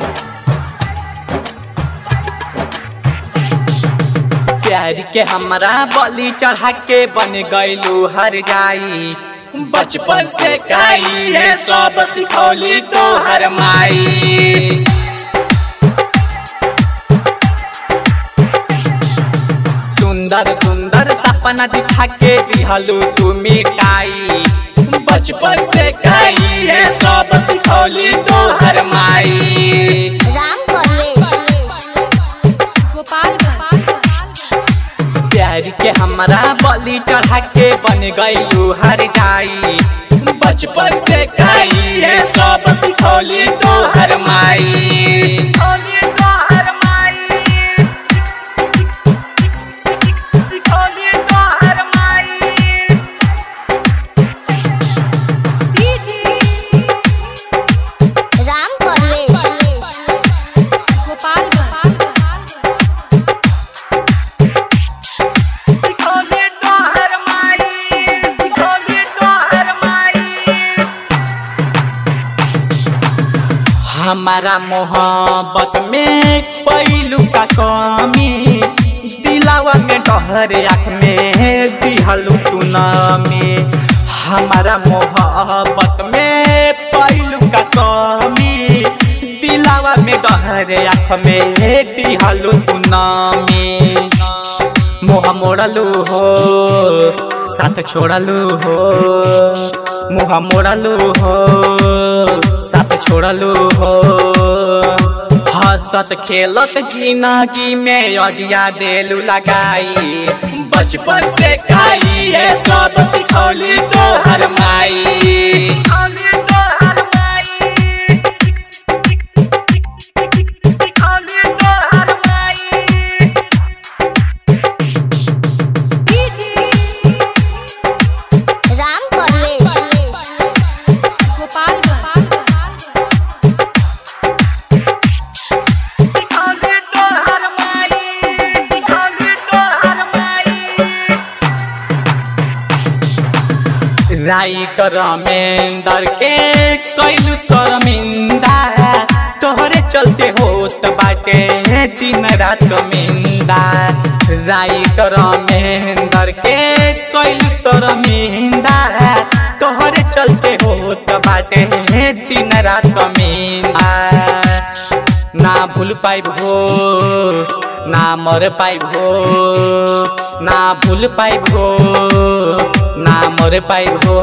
प्यार के हमरा बलि चढ़ा के बन गईलू हर जाई बचपन से काई है सब सिखौली तो हर माई सुंदर सुंदर सपना दिखा के दिहलू तू मिटाई बचपन से काई है सब सिखौली तो हर माई राम परवेश प्यार के हमरा बलि चढ़ा के बन गईलू हर जाई बचपन से काई है सब सिखौली तो हर माई सिखौली तो हर माई सिखौली तो हर माई राम परवेश सिखौली तो हर माई सिखौली तो हर माई हमारा मोहब्बत में पैलू का कमी दिलावा में डहर आँख में दिहलू तू नामी हमारा मोहब्बत में पैलू का कमी दिलावा में डहर आँख में दिहलू तू नामी मुँह मोड़लू हो साथ छोड़लू हो मुँह मोड़लू हो साथ छोड़लू हो हंसत खेलत जिंदगी में अडिया देलू लगाई बचपन से खाई है सब सिखौली तो हर माई सिखौली तो हर माई सिखौली तो हर माई राम परवेश सिखौली तो हर माई सिखौली तो हर माई राइटर मेंदर के कैलू शर्मिंदा तोहरे चलते होत बाटे दिन रात मिंदा राइटर मेंदर के कैलू शर्मिंदा तोहरे चलते होत बाटे दिन रात मिंदा ना भूल पाइब हो ना मर पाइब हो ना भूल पाइब हो ना मर पाइब हो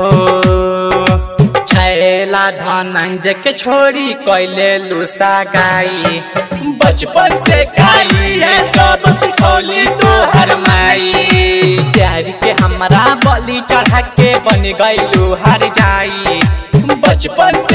छैला धनंजय के छोड़ी कैले लूसा गाई बचपन से खाई है सब सिखौली तो हर माई प्यार के हमरा बलि चढ़ा के बन गईलू हर जाई बचपन